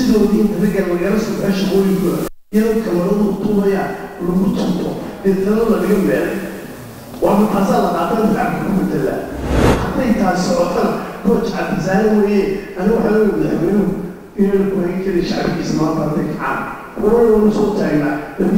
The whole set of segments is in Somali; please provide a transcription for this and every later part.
sidoodii inta ragga lagala soo baxay shaqooyinkooda iyadoo kamaradu tuubayaan lagu tunto deetana lagaga meelay waa mataasaa la qaataan shacabka ku bedelaa hadday taasi socotana gooj cabdisaare weeye ani waxaa leeya madaxweynuhu inayna ku hayn karin shacabkiisa maanta hadday kacaan warar waanu soo taagnaa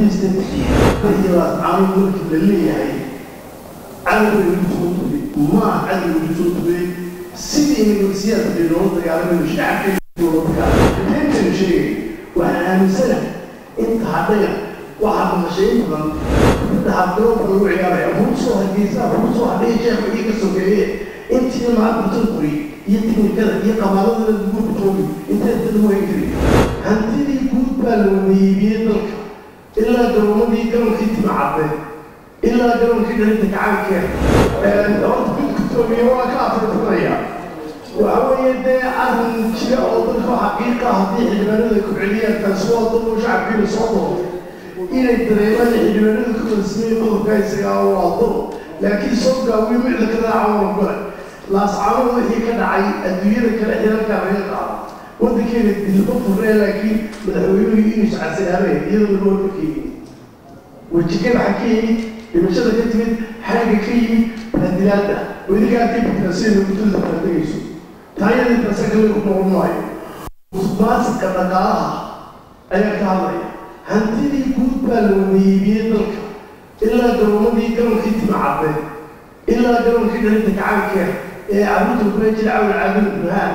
labiistantiilaascaano markii la leeyahay cadowga lagu soo tugay maa cadowga lagu soo tugay sidii negosiyaadka bay loola dagaalamayno shacabka loola dagaalamay intaynu sheegay waxaan aaminsanahay inta hadhaya waxaa maqashay in badan inta habgaroonka lagu ciyaaraya buusoo hageysaa buusoo hadhaya jeex wixii ka sokeeye intii maanta turkuri iyo tiknikada iyo qabaalada lagu bitoobi intay dad wayn kari hantidii guud baa la wadayeebiyey dalka ilaa garoomadii garonkii timacadde ilaa garonkii dhalinta gacankeeda horta bidkutoobiye waa ka afartanaya waxa weeye dee arrin jira oo dalka xaqiiqa haddii xildhibaanada ku celiyaan taasi waa dad oo shacabkiina soo doortay inay dareemaan xildhibaanada ku kalsamay qodobka isagaa waa dor laakiin soo gaawiyo micda ka raaca waa gole laascaano wixii ka dhacay adduunyada kale xilalkaa laga qaado waddankeena dilba furee laakiin madaxweynuhu inuu iscasilaabay iyadoo laga warbakeeyey wejigada xa ka yimid dhimashada ka timid xagga ka yimid baadilaada weligaa dibkaasina muddada baadegayso taayadii tasakale ku noqon maayo musuqmaasuqa dhaqaalaha ayaa ka hadlaya hantidii guud baa la wadayeebiyey dalka ilaa garoomadii garonkii timacadde ilaa garonkii dhalinta gacankeeda ee caruurta kula jira cawl caadil burhaan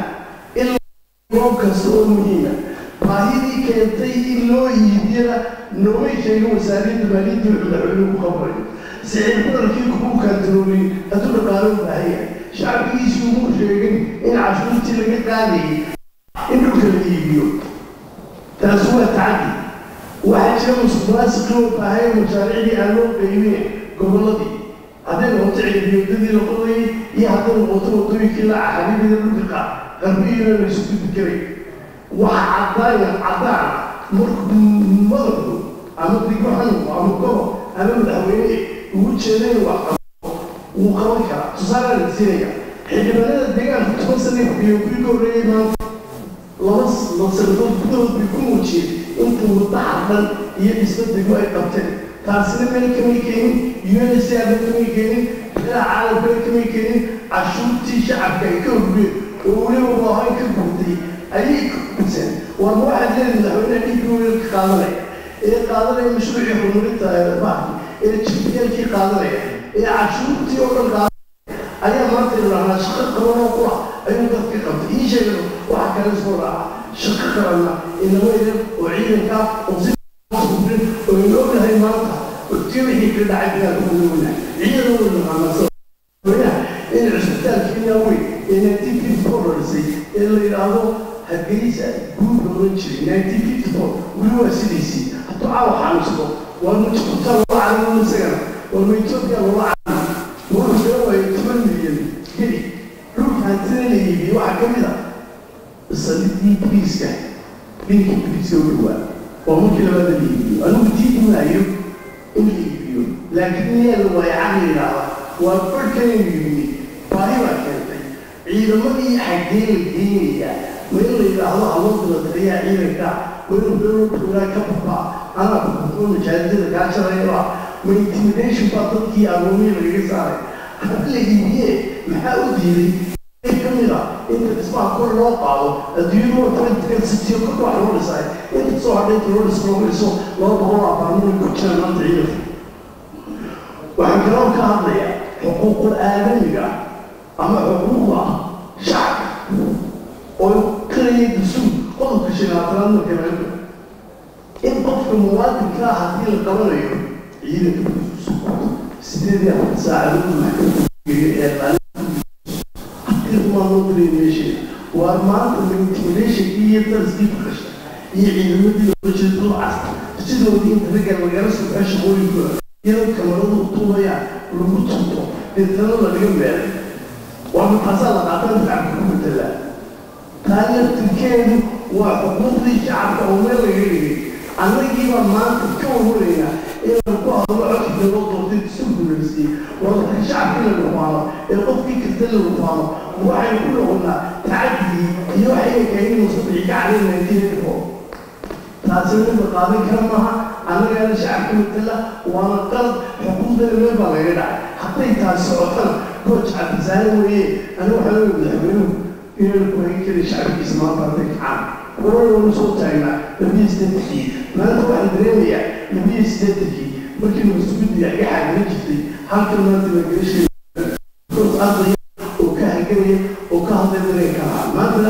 ilaa goob kasta oo muhiima baahidii keentay in loo iibiyana noomay sheegin wasaaradda maaliyadda wuxuu madaxweynuhu ku qabrayo sicir badarkii kugu kaantaroolin hadduu dhaqaalo u baahan yahay shacbigiisii umuu sheegin in cashuurtii laga qaadayay in dhulka la iibiyo taasi waa tacadi waxaa jira musuqmaasuqi oo baahaya mashaariicdii aan loo qeybin gobolladii hadday noqoto cilmiyoodadii la qodayay iyo hadday noqoto wadooyinkii la xariirida dhulka qarbiyiina la isu gudbi karay waxa caddaaya caddaan markuu madabku ama digmo xanuunku ama gobo ama madaxweyne ugu jeeday wax qabo wuu qaban karaa tusaale la siinaya xildhibaanada deegaanka toban sana iyo kuwii ka horreeyay maanta laba sanadood gudahood bay ku muujiyeen inta muddo xardan iyo dhisbadegu ay qabteen taasina meel kamay keenin unsaba kamay keenin beelaha caalamkana kamay keenin cashuurtii shacabka ay ka horgeen oo weliba waahayn ka guurtay ayay kuseen waana waxaad leedahay madaxweynaha dhiigii weelka qaadanaya ee qaadanaya mashruucii horumarinta baarki ee jibiyaalkii qaadanaya ee cashuurtii oo dhan qaadanaya ayaa maanta idhahnaa shaqo qaban oo kula ayuu dadka qabtay ii sheegay waxa kale soo raaca shaqo qabanna inama idan oo ciidanka oo si oo aynu ognahay maanta ti wixii ka dhacay bilaad ugu ognahay ciidan u naqaanasa in cusbitaalkiina weyn ee nineteen fifty four horisay ee la yidhaahdo hargeysa guud loolan jiray nineteen fifty four weli waa sidiisii hadduu caawa xanuunsado waa mujkuta loola calaamo isagana waa ma etoobiya loola calaamo wuxuu soo waayo toban milyan geli dhulka hantida la iibiyey waxaa ka mid a salidii biriiska dhinkii biriiska u dhawaa waa markii labaada la iibiyo anigu diidi maayo in la iibiyo laakiin meel waayo caqli yidhaahda waa barhkan in iibiyey baahi baa keentay ciidamadii xaggee la geenayaa ma in la yidhaahdo awoodda la taliyaa ciidanka ma in beelootuulaa ka babaa anaa kukuo majaajida kaa jarayaba ma intimidation baa dadkii agoomii lagaga saaray hadda la iibiyee maxaa u diiday kamid a inta dhismaha kor loo qaado adduunyadu waa political city kor wax loo dhisay inta soo hadhay inta loo dhis loo dhiso laba boqol abaarmada ku jiraan maanta ciidanka waxaan kaloo ka hadlayaa xuquuqul aadamiga ama xuquuqda shacabka oo kalaya dasuul qodobka shanaatanaad marka laga in qofka muwaadinka ah haddii la qabanayo ciidanka sideed iyo afar saacadood maxkamada waa maanta intimidation iyo darskii ku dhashay iyo ciidamadii loola jeeda dul casta sidoodii inta ragga lagala soo baxay shaqooyinkooda iyadoo kamaradu tuubayaan lagu tunto deetana lagaga meelay waa mataasaa la qaataan shacabka ku bedelaa taa laftirkeedu waa xuquuqdii shacabka oo meel laga dhigay annagiibaa maanta ka warwaraynaa inaan ku hadlo codkii loo doortay isu guulaysiyey waa dadka shacabkii la dhufaano ee qofkii kasta la dhufaano waxaynu ku noqonnaa tacaddigii iyo waxayna keenin musabixi ka cadin nineteen four taasi mid la qaadan kara maaha annagana shacabka matala waana qalad xuquuqdana meel baa laga dhacay hadday taasi socotana gooj cabdisaare weeye aniga waxaa leeya madaxweynuhu inaynu ku hayn karin shacabkiisa maanta hadday kacaan wararanu soo taagnaa labiyo siddeetankii maanta waxaan dareemayaa labiyo siddeetankii markii nabasuguddiga iga xaagala jirtay halkan maanta magalasheeda ardaya oo ka haganaya oo ka hadlay dareenka lahaa maanta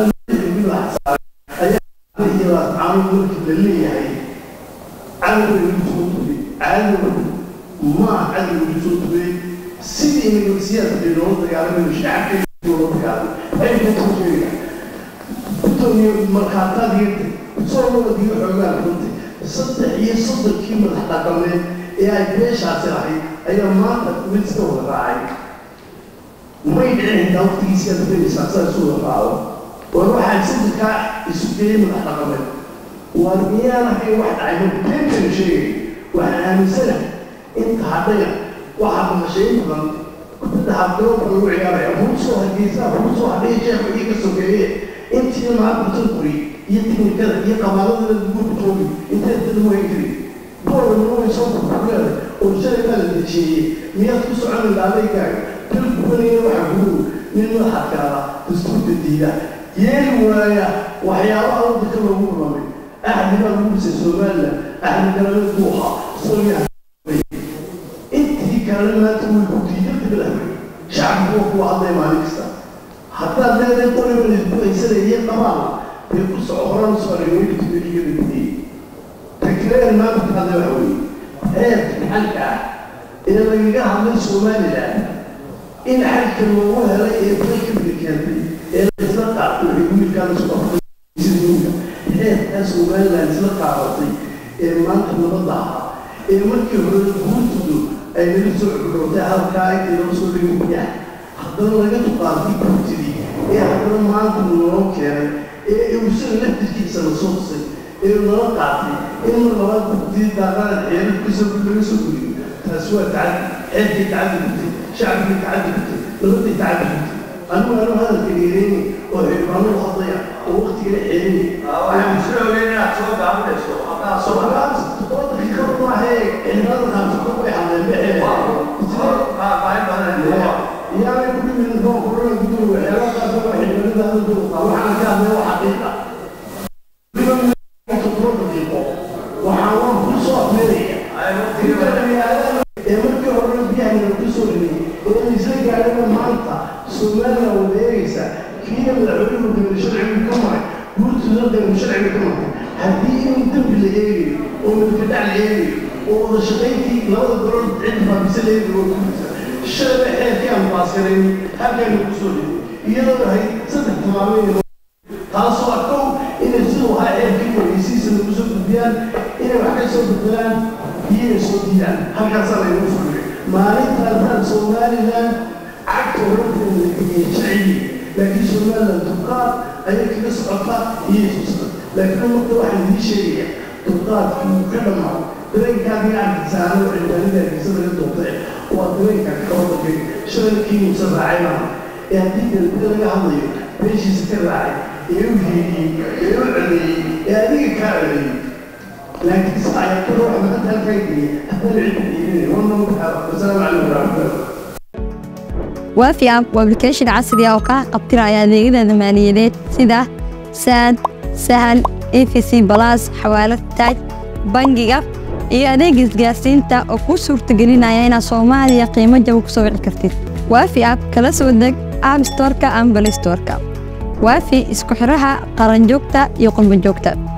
ayaa iyo caano markii la leeyahay cadowga lagu soo tubay cadowga maa cadowga lagu soo tubay sidii nagasiyaadka loola dagaalamayo shacabka loola dagaalamay ayay ka soo sheegaya gudoomiye markhaataad yirtay soo wadiga xoogaa runtay saddex iyo soddonkii madax dhaqameed ee ay beeshaasi lahayd ayaa maanta mid iska wada raacay may dhicin xitaa waqtigiisi aad filaysaa saa isu wada raaco war waxaa saddekaa isu geeyey madax dhaqameed waar miyaan ahayn wax dhacay marka beentan sheegay waxaan aaminsanahay inta hadhaya waxaa maqashay in badan kubadda habgaroonka lagu ciyaaraya buusoo hargeysa buusoo hadhaya jeefka iyo ka sokeeye intii maanta turkuri iyo tiknikada iyo qabaaladada lagu joogi intay dad wayn kari boolna way soo burburleeda oo shalay baa la dejiyeeyey miyaad ku socon laalaygaaga dal gubanaya waxa gudu nin madaxadkaada dastuurka diida yeeli waaya waxyaabaha waddanka loogu rulamay axdi baa lagu dhisay somaliland axdi galaleed buu ahaa soomaaliya intii kalena maanta way ku diidada bilahmay shacabku waa kuwa hadlay maalin kasta haddaad leedahay qoriba laisbuhaysanaya qabaal bay ku soco horan socday weylitubeligada gudiyey takreer maanta ka hadlay waxa weeye heerka xalka ah ee lagaga hadlay somaliland in xalka loogu helay ee dalkabida keentay ee laisla qaatay waxay wiilkaan isu qafataysiduunka heerkaa somaliland isla qaadatay ee maanta nabadda ahaa ee markii hore guurtoodu ay nala soo cudurtay halkaa intay noo soo dhigin biyaha haddana laga tuqaatay guurtidii ee haddana maanta noo keenay ee isaga laftirkiisa la soo tusay ee nala qaatay in mar labaad guurtidii daaqadan xeerarkiisa laga soo guliyo taasi waa tacadi xeerkii tacadi gurtay shacbigii tacadi gurtay nabadii tacadi gurtay anigu anu hadalka dheereyni oo xildhibaanadu hadlaya oo waqtigala xeerinay waxaan soo ogeyn inaad soo gaabinayso haddaa soo somaaliaas todoba daqiiqad maahe xildhibaanada qaarkood way hadleen baxee baahin badan yaanay ku dhimin doon korona guduhu waxyaalaha qaarkood waa xildhibaanada hadalkooda qaa waxaan ka hadlay waa xaqiiqa todoba daqiiqo waxaan waan ku soo afmeeraya ee markii horena biyahana ku soo dhimay ee isla gaadhana maanta somaliland wada eegaysa kiina madaxweynuhu degay sharcigu ka maray guurtooda degay sharcigu ka maray haddii in dembi la eegayo oo milkadhac la eegayo oo wada shaqayntii labada gobol cid baabisa la eegayo oo guurta shalay xeerkii aan baasirayn halkaana ku soo dhimay iyadoo ahayd saddex tilmaameen taasoo ah kow inay siduu ahaa xeerkii wargeysiisa lagu soo gudbiyaan inay wax ka soo bedelaan iyo inay soo diidaan halkaasaa laynagu fulmay maalintaasaan somaliland cagta oranteeda la geliyay sharcigii laakiin somaliland dulqaad ayay kaga socota iyo suusan laakiin marka waxaan idiin sheegaya dulqaadkii uu ka dhammaa dareenkaadii arkisaano xildhibaanada hargeysa laga doortay waa dareenka kawadalkay shalalkii muusa raacay maaha ee haddii dalbida laga hadlayo beeshiisa ka raacay ee u hiidiyey ee u codeeyey ee adiga kaa codeeyey laakiin saayakada waxa maanta halkaa geliyay haddana cid diidanay wannan wasalaamu calaykum waraxmatullahi waafi app waa application casri ah oo kaa qabtiraya adeegyada maaliyadeed sida saad sahal efc balas xawaalad taaj bangiga iyo adeeg isgaarsiinta oo kuu suurtagelinaya inaad soomaaliya qiimo jaba ku soo wici kartid waafi app kala soo deg app storeka ama balistoreka waafi isku xiraha qaranjoogta iyo qurbanjoogta